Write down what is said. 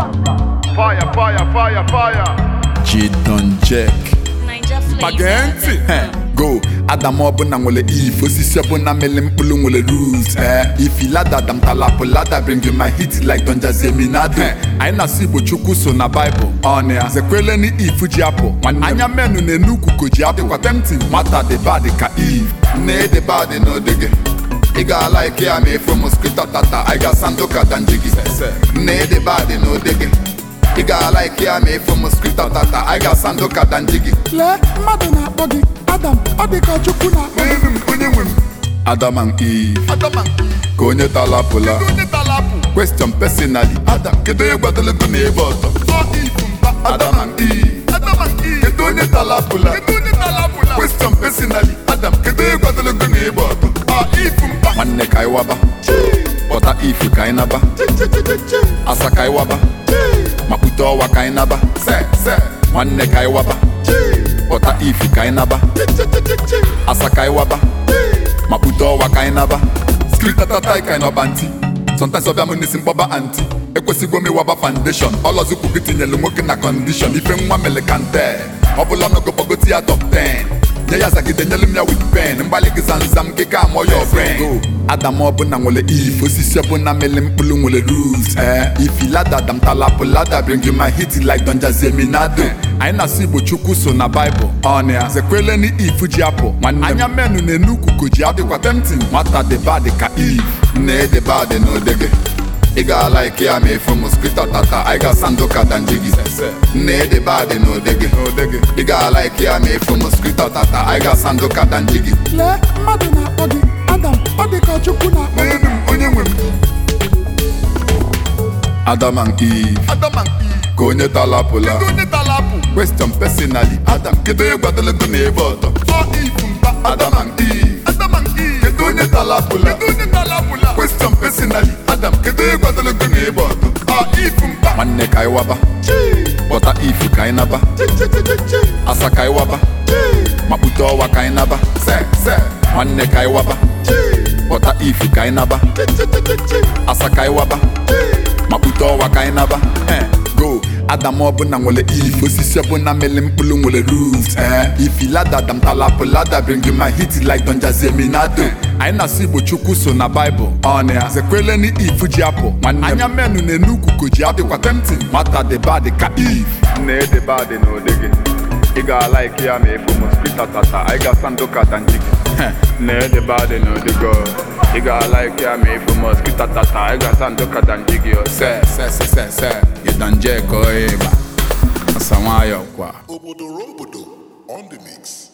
Fire, fire, fire, fire. Jidon Jack Ninja Mage flavor. ntị He, go adam ọbụla nwere if osisi ọbụla mele mkpụrụ nwere rules eh. if lada dam talapụ lada bring you my hit like Don Jazzy Eminado anyị na-asụ igbo chukwu so na baịbụl ọnụ ya zekwele ni if ji apụ anya menu na-enu ukuko ji apụ dịkwa tempting nwata dị bad ka if nne dị bad n'odege ị ga-ala ike ya ma efu mosquito tata anyị ga sando ka danjigi nne dị bad n'odege ị ga-ala ike ya ma efu mosquito tata anyị ga sando ka danjigi lee mmadụ na-akpọ gị adam ọ dị ka chukwu na-akpọ gị Eze m onye nwe m Adam and Eve ka onye talapụla question personally Adam kedu onye gbadologo na ebe ọtọ Adam and Eve kedu onye talapụla question personally Adam kedu onye gbadologo na ebe ọtọ nwanne ka anyị waba pọta ifu ka anyị naba asa ka anyị waba makpute ọwa ka anyị naba se se nwanne ka anyị waba pọta ifu ka anyị naba asa ka anyị waba makpute ọwa ka anyị naba skritatata ka anyị nọba ntị sometimes ọbịa m n'isi mkpọba anti ekwesịgwo m ịwaba foundation ọlọzukwu gị tinyelu nwoke na condition ife nwa mere kante ọbụla nọgọkpọgoti ya top 10 nye ya zagide nyelu m ya with pen mgbalị gị zamzam gị ka amụọ ya brain adam ọbụla nwere if osisi ọbụla mele mkpụrụ nwere rules eh. if lada dam talapụ lada bring you my hit like Don Jazzy Eminado anyị na-asụ igbo chukwu so na baịbụl ọnụ ya zekwele ni if ji apụ nwanne anya menu na-enu ukuko ji apụ dịkwa tempting nwata dị bad ka if nne dị bad n'odege ị ga-ala ike ya ma efu mosquito tata anyị ga sando ka danjigi nne dị bad n'odege ị ga-ala ike ya ma efu mosquito tata anyị ga sando ka danjigi lee mmadụ na-akpọ gị adam ọ dị ka chukwu na-akpọ gị onye nwe m Adam and Eve ka onye talapụla question personally Adam kedu onye gbadologo na ebe ọtọ Adam and Eve kedu onye talapụla question personally Adam kedu onye gbadologo na ebe ọtọ nwanne ka anyị waba pọta ifu ka anyị naba asa ka anyị waba makpute ọwa ka anyị naba se se nwanne ka anyị waba pọta ifu ka anyị naba asa ka anyị waba makpute ọwa ka anyị naba Eh, go adam ọbụla nwere if osisi ọbụla mele mkpụrụ nwere rules eh. if lada dam talapụ lada bring you my hit like Don Jazzy Eminado anyị na-asụ igbo chukwu so na baịbụl ọnụ ya zekwele ni if ji apụ nwanne anya menu na-enu ukuko ji apụ dịkwa tempting nwata dị bad ka if Nne dị bad n'odege. Ị ga-ala ike ya ma efu mosquito tata. Anyị ga sando ka danjigi. Nne dị bad n'odege. Ị ga-ala ike ya ma efu mosquito tata. Anyị ga sando ka danjigi. se se se se se ịdanje ka ọ ịba asa nwayọ kwa Obodo Rombodo on the mix.